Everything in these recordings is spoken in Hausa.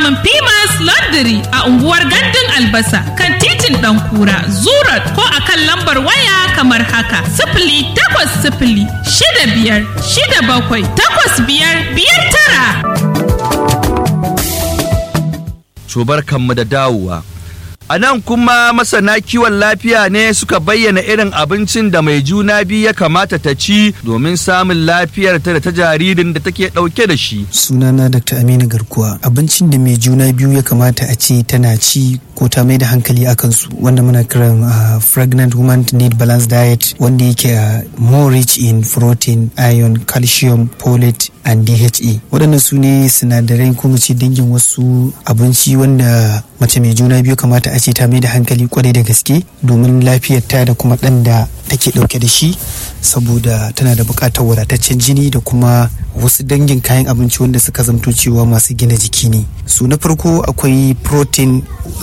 samun Pimas Laundry a unguwar Gandun Albasa kan titin Ɗankura, Zurat ko a kan lambar waya kamar haka. Sifili takwas sifili shida biyar shida bakwai takwas biyar biyar tara. Cubar kanmu da dawowa. A nan kuma masana kiwon lafiya ne suka bayyana irin abincin da mai juna biyu ya kamata ta ci domin samun lafiyar ta da ta jaririn da take ɗauke da shi. sunana dr aminu garkuwa abincin da mai juna biyu ya kamata a ce tana ci ko ta mai da hankali a kansu wanda muna kiran uh, pregnant woman need balanced diet wanda yake uh, more rich in protein iron calcium folate and dha waɗannan su ne sinadarai ko mu ce dangin wasu abinci wanda mace mai juna biyu kamata a ce ta mai da hankali kwarai da gaske domin lafiyarta da kuma ɗan da take ɗauke da shi saboda tana da buƙatar wadataccen jini da kuma wasu dangin kayan abinci wanda suka zamto cewa masu gina jiki ne su na farko akwai protein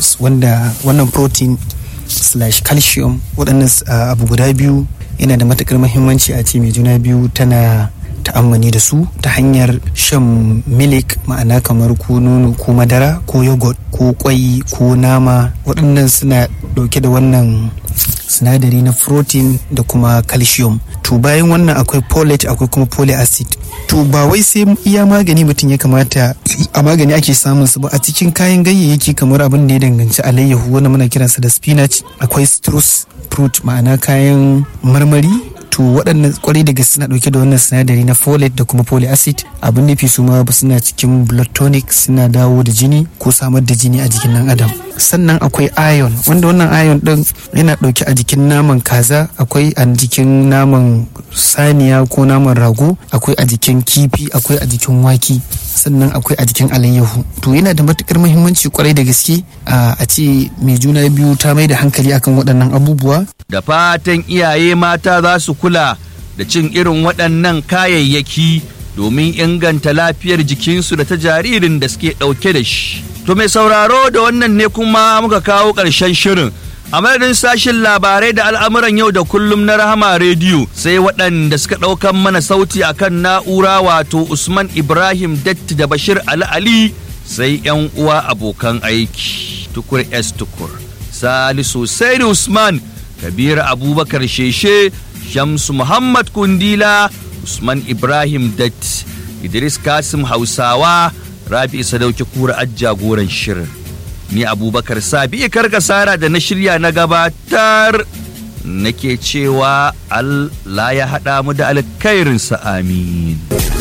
wanda wannan protein slash calcium waɗannan uh, abu guda biyu yana da matuƙar muhimmanci a ce mai juna biyu tana ta'ammani da su ta hanyar shan milik ma'ana kamar ko nono ko madara ko yogurt ko kwai ko nama waɗannan suna ɗauke da wannan sinadari na protein da kuma calcium to bayan wannan akwai folate akwai kuma folic acid to ba wai sai iya magani mutum ya kamata a magani ake samun su ba a cikin kayan ganyayyaki kamar abin da ya danganci alayyahu wanda muna kiransa da spinach akwai citrus fruit ma'ana kayan marmari to waɗannan kwarai da gaske suna ɗauke da wannan sinadari na folate da kuma folic acid abin nufi su ma suna cikin blood tonic suna dawo da jini ko samar da jini a jikin ɗan adam sannan akwai iron wanda wannan iron ɗin yana ɗauke a jikin naman kaza akwai a jikin naman saniya ko naman rago akwai a jikin kifi akwai a jikin waki sannan akwai a jikin alayyahu to yana da matukar muhimmanci kwarai da gaske a ce mai juna biyu ta mai da hankali akan waɗannan abubuwa Da fatan iyaye mata za su kula da cin irin waɗannan kayayyaki domin inganta lafiyar jikinsu da ta jaririn da suke ɗauke da shi. To mai sauraro da wannan ne kuma muka kawo ƙarshen shirin. A madadin sashin labarai da al'amuran yau da kullum na Rahama Rediyo sai waɗanda suka ɗaukan mana sauti akan na'ura wato Usman Ibrahim Datti da Bashir Ali Ali sai 'yan uwa abokan aiki. Tukur S Tukur. Salisu Saidi Usman Kabir Abubakar Sheshe Shamsu Muhammad Kundila Usman Ibrahim Dat Idris Kasim Hausawa Rabi Sadauki Kura jagoran shirin ni Abubakar Sabi Karkasara da na shirya na gabatar nake cewa Allah ya haɗa mu da alkhairinsa amin